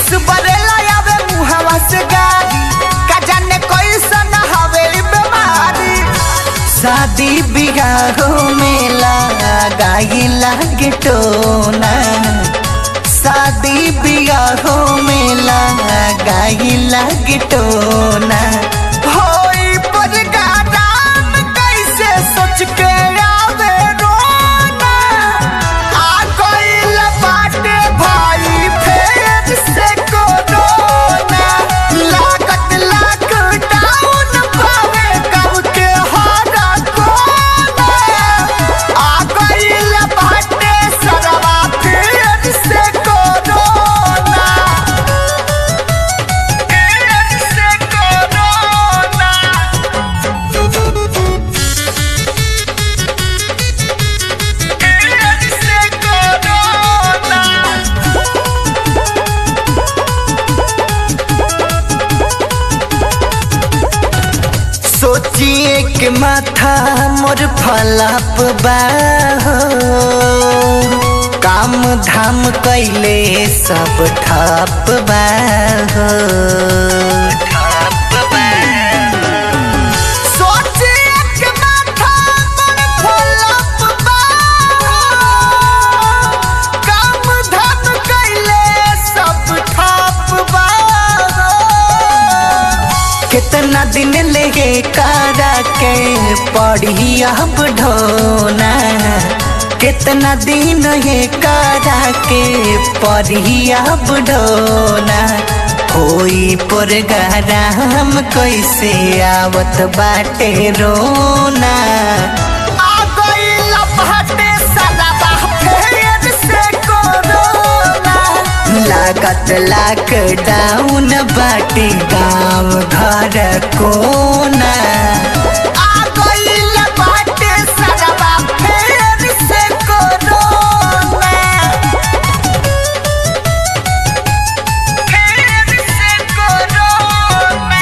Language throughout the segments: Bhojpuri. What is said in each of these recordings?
विष बरेला आवे मुहवा से गारी का जाने कैसन हवे ई बीमारी शादी बिगाहो मेला गाई लागे टोना शादी बिगाहो मेला गाई लागे टोना होई पर गादाम कैसे सोच के आवे रोना आ गइल बाटे भाई फेर से कोरोना लागत लॉकडाउन पावे गाँव के हर कोना आ गइल बाटे सरवा फेर से कोरोना फेर से कोरोना फेर से कोरोना सोचिए के माथा मोर फलाप बा हो। काम धाम कैले सब ठप बा हो। सोचिए के माथा मोर फलाप बा हो। काम धाम कैले सब ठप बा हो। कितना दिन लेगे कारा के पढ़ी अब ढोना कितना दिन ये कारा के पढ़ी अब ढोना होई पर गराम कैसे आवत बाटे रोना आ गइल बाटे सलाबा फेर से कोरोना लागत लॉकडाउन बाटे गाँव घर कोना आ गइल बाटे सरवा फेर से कोरोना फेर से कोरोना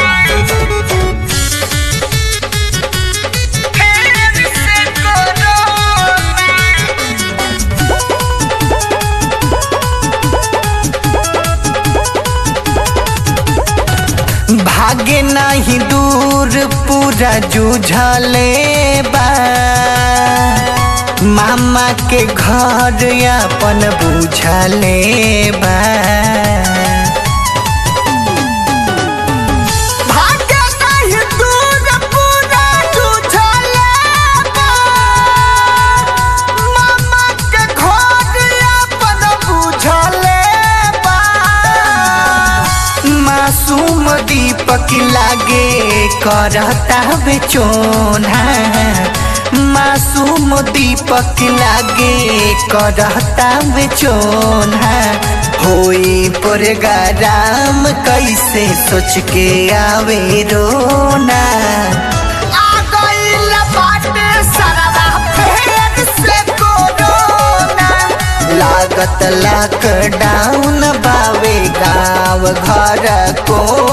फेर से कोरोना भागे नहीं दूर पूरा जूझले बा मामा के घर अपन बुझले बा भागे नहीं दूर पूरा जूझले बा मामा के घर अपन बुझले बा मासूम दीपक लागे करता बेचोना मासूम दीपक लागे करता बेचोना होई पर गराम कैसे सोच के आवे रोना आ गइल बाटे सरवा फेर से कोरोना लागत लॉकडाउन बावे गाँव घर को